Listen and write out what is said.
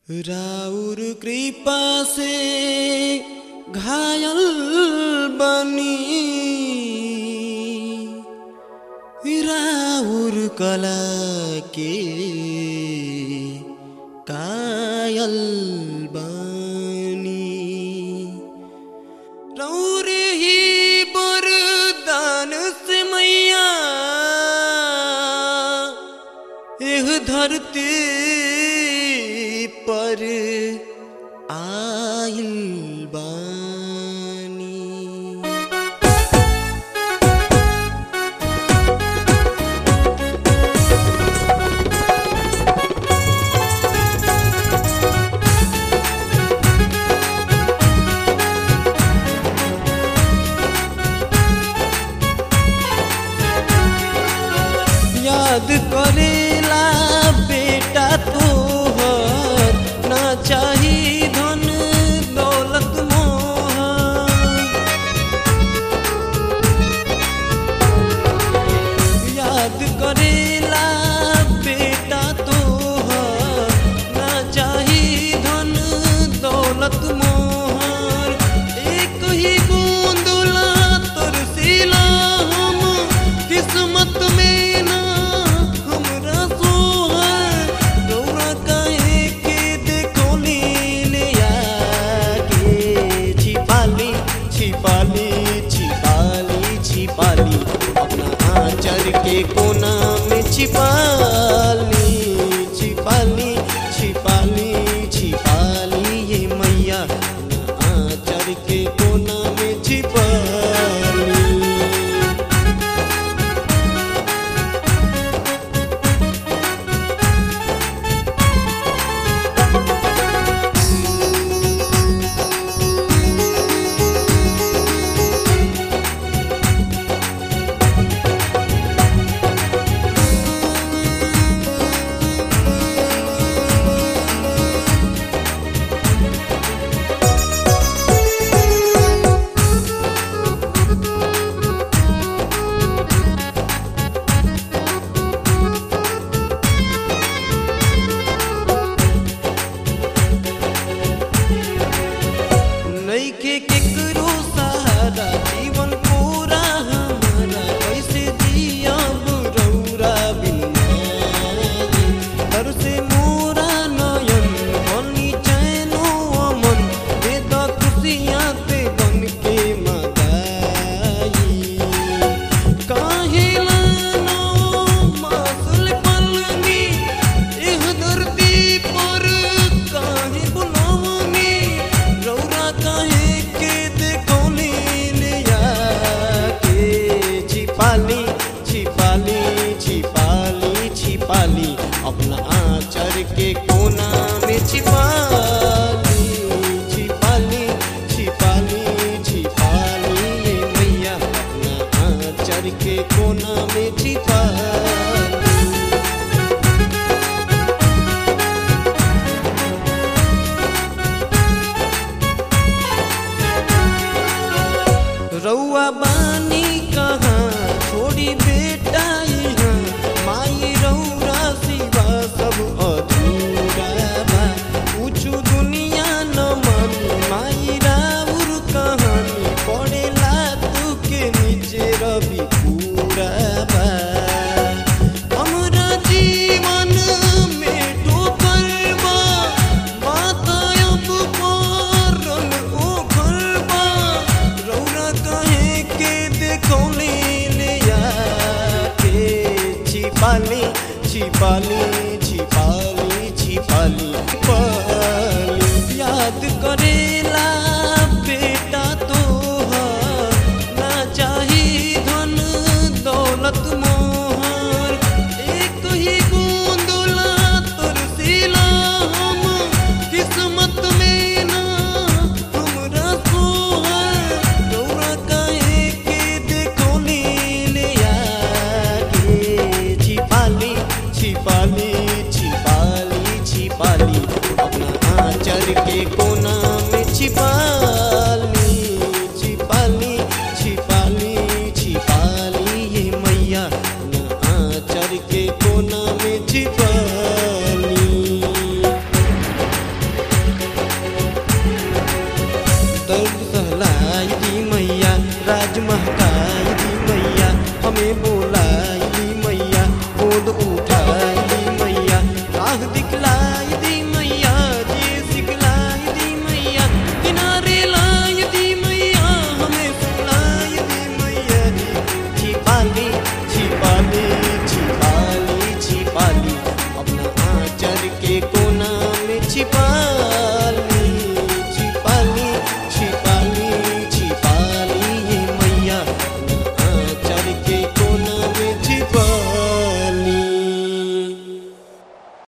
राउर कृपा से घायल बनी राउर कला के कायल बनी रौर ही बरदान से मैया एह धरती पर आइल बानी याद करेला बेटा तोहर ना चाही धन दौलत मोहर याद करेला बेटा तोहर ना चाही धन दौलत मोहर एक ही बूंदुला तरसीला हम किस्मत में ना हमरा सोहर रौरा काहे के देखोली ले आके छिपाली छिपाली छिपाली छिपाली अपना आंचल के कोना में छिपाली छिपाली छिपाली छिपाली ये मैया अपना आंचल के कोना में छिपाली नइखे केकरो सहारा जीवन पूरा हमारा कैसे जियब रौरा बिना दर से मोरा नयन बनी चैनो अमन दे द खुशियाँ ते बन के मदाई काहे लानो मासुल पलनी एह धरती पर काहे बुलावनी रौरा काहे के देखौली ले आके छिपाली छिपाली छिपाली छिपाली अपना आंचल के कोना में छिपाली छिपाली छिपाली छिपाली ये मैया अपना आंचल के कोना में छिपाली रउआ बानी कहाँ छोड़ी बेटा यहाँ माई रौरा सिवा सब अधूरा बा पूछू दुनिया न मानी माई राउर कहानी पड़ेला तू के नीचे रवि पूरा बा हमरा जीवन में ठोकर बा बात अब पारन ओखर बा रौरा कहे के देखौली ले आके छिपाली छिपाली छिपाली छिपाली छिपाली याद करेला बेटा तोहर ना चाही धन दौलत मोहर एक ही बूंदुला तरसीला हम किस्मत में ना हमरा सोहर रौरा काहे के देखौली ले आके छिपाली छिपाली छिपाली छिपाली अपना आंचल के कोना में छिपा